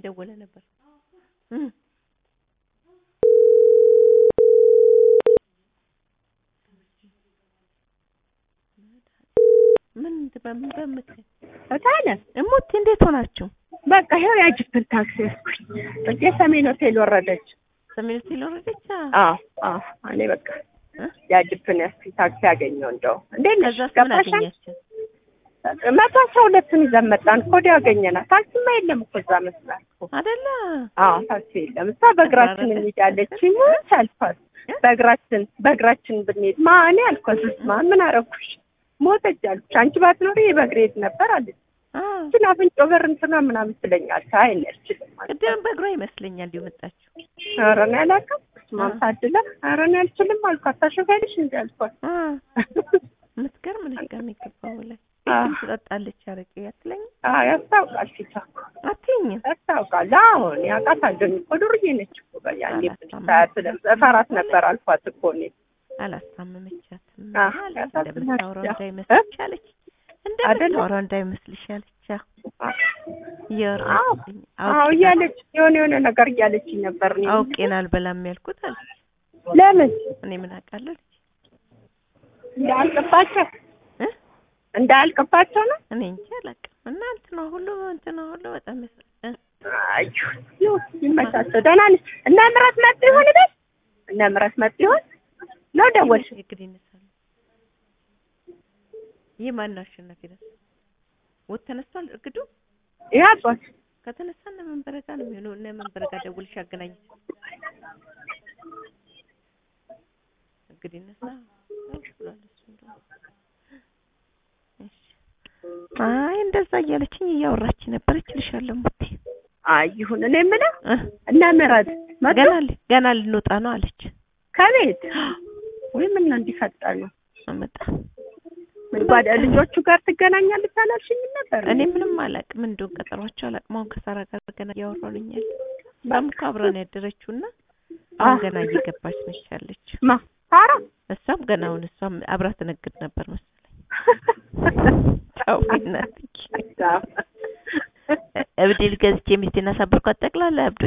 እየደወለ ነበር እም ምን በምን በምክር እታለ እሙት እንዴት ሆናችሁ? በቃ ይኸው ያጅብን ታክሲ ያዝኩኝ። እጄ ሰሜን ሆቴል ወረደች። ሰሜን ሆቴል ወረደች። አዎ አዎ፣ እኔ በቃ እ? ያጅብን ያዝኩኝ ታክሲ ያገኘው እንደው እንዴት ነሽ? ከዛስ ምን ገባሻል? አገኛችሁ? መቶ አስራ ሁለትን ይዘን መጣን። ኮዲ ያገኘናት ታክሲማ የለም እኮ እዛ መስላል እኮ። አይደለ አዎ ታክሲ የለም። እሷ በእግራችን ተባረከ። እንሄዳለች። ሞት አልኳት። በእግራችን በእግራችን ብንሄድ ማ እኔ አልኳት። ስማ ምን አረኩሽ? ሞተች አልኩሽ። አንቺ ባትኖሪ በእግሬ ሄድ ነበር አለች። አ ግን አፍንጮ በር እንትና ምናምን ትለኛለች። አይ እኔ አልችልም አልኳት። ቅድም በእግሯ ይመስለኛል የመጣችው። ኧረ እኔ አላውቅም። ስማም ታድላ ኧረ እኔ አልችልም አልኳት። ታሸጋለሽ እንጂ አልኳት። አ የምትገርም ነገር ነው የገባው ላይ አ ቅድም ትጠጣለች አረቄ አትለኝም? አዎ ያስታውቃል ፊቷ እኮ አትይኝም? ያስታውቃል። አሁን ያውቃታለሁ እኮ ዱርዬ ነች እኮ በያኔ አላስታምም። ሳያት እፈራት ነበር አልኳት እኮ እኔ አላስታመመቻትም አ አለ ያሳዝናል። እንደምታወራው ያ- እንዳይመስልሽ አለች። አይደለም? እንደምታወራው እንዳይመስልሽ አለች። አዎ አዎ እያወራችኝ አዎ እያለች የሆነ የሆነ ነገር እያለችኝ ነበር። እኔ አውቄን አልበላም ያልኩት አለች። ለምን እኔ ምን አውቃለሁ አለች። እንዳያልቅባቸው እ? እንዳያልቅባቸው ነው። እኔ እንጂ አላውቅም። እና እንትና ሁሉ እንትና ሁሉ በጣም ያሳ- እ? አዩ ይሁን ይመቻቸው። ደህና ነሽ? እነ ምረት መጡ ይሆን ቤት? እነ ምረት መጡ ይሆን ነው ደወልሽ? እግድ ይነሳሉ። ይህ ማን ነው አሸናፊ ነው? ወጥ ተነስቷል እርግዱ ያጧት ከተነሳ እነ መንበረ ጋር ነው የሚሆነው። እነ መንበረ ጋር ደውልሽ አገናኝ። እንግዲህ እነሳ ብሏል እሱ እንደው። እሺ። አይ እንደዛ እያለችኝ እያወራች ነበረች እልሻለሁ። ሙቴ አይ ይሁን። እኔ የምለው እ? እነ ምረት መጡ ገና ል- ገና ልንወጣ ነው አለች። ከቤት ወይ ምን እንዲፈጠር ነው? አመጣ ምን ጓዳ ልጆቹ ጋር ትገናኛለች አላልሽኝም ነበር? እኔ ምንም አላውቅም። እንደው ቀጠሯቸው አላውቅም። አሁን ከሳራ ጋር ገና እያወራሁ ነኝ ያለ እሷም እኮ አብረን ያደረችው እና አሁን አ- ገና እየገባች ነች ያለች። ማ ሳራ እሷም ገና አሁን እሷም አብራ ትነግድ ነበር መሰለኝ። ተው እናትዬ። እብድ ገዝቼ ሚስቴን አሳበርኳት። ጠቅላላ እብዶች